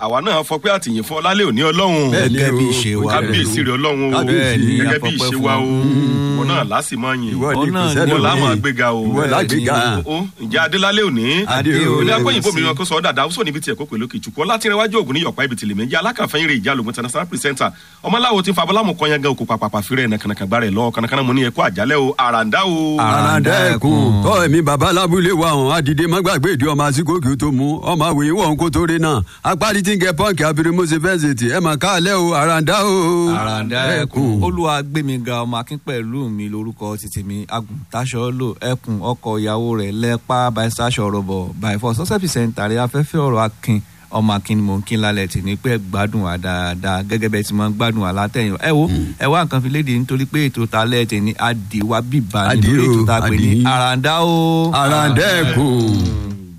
àwa náà fọ pé àtìyìn fún ọlálẹ́ òní ọlọ́run Bẹ́ẹ̀ ni gẹ́gẹ́ bí o. ìṣe wa kábíyèsí rẹ ọlọ́run o Kábíyèsí. gẹ́gẹ́ bí Àfọpẹ́ ìṣe fún wa o ọ. ìwọ náà láti máa yìn ìwọ Ọ ni náà kò ni sẹ́lò ìwọ ní. láwọn àgbéga o ìwọ lágbègà. o ǹjẹ́ adélálẹ́ òní Adé o. ilé akọ́yìn bòmí wọn kó sọ ọ́ dàda ó sọ níbi tí ẹ̀kọ́ pẹ̀lú kìchukwu ọlátìrẹwájú ògùn ní yọ̀pá ibi tìlẹ̀ méjì alákànfẹ́yìn rẹ̀ ìjà lògùn international presenter ọmọláwo tí ń fa abọ́lámù kan yẹn gan òkú pàpàpà fírẹ̀ ẹ̀ nàkànàkàn gbára ẹ̀ lọ kànàkànà mo ní ẹ̀kọ́ àjálẹ̀ o àràǹdá o. àràǹdà ẹkùn tọ́ ẹ̀mí baba lábúlé wa hàn àdìdé má gbàgbé ìdí ọmọ àsìkò kí o tó mú ọmọ àwòyìn wọ̀n kó tó rí náà apárí tí ń gẹ pọ́ǹkì abirimose fẹ́sẹ̀tì ẹ̀ mà káàlẹ́ o àràǹdà o. àràǹdà ẹkùn olúwa gbẹmíga ọmọ akin pẹ̀lú mi lórúkọ títí mi agùntàṣọ lò ẹkùn ọkọ ìyàwó rẹ̀ lẹ́pà bàìsàṣọ rọ̀bọ̀ bàìfọ̀ sọ́sẹ́fì sẹ́ńtàrí afẹ́fẹ́ ọ̀rọ̀ akin ọmọ akin ni mò ń kí lálẹ́ tì ní pé gbádùn wa dáadáa gẹ́gẹ́ bẹ́ẹ̀ tí mo ń gbádùn wa látẹ̀yìn ẹ wo ẹ wá nǹkan fi léde nítorí pé ètò talẹ́ tì ní adìwà bíbá Adìẹ nítorí o, ètò tá a pè ní adìẹ. àràǹdà o àràǹdà ẹkùn.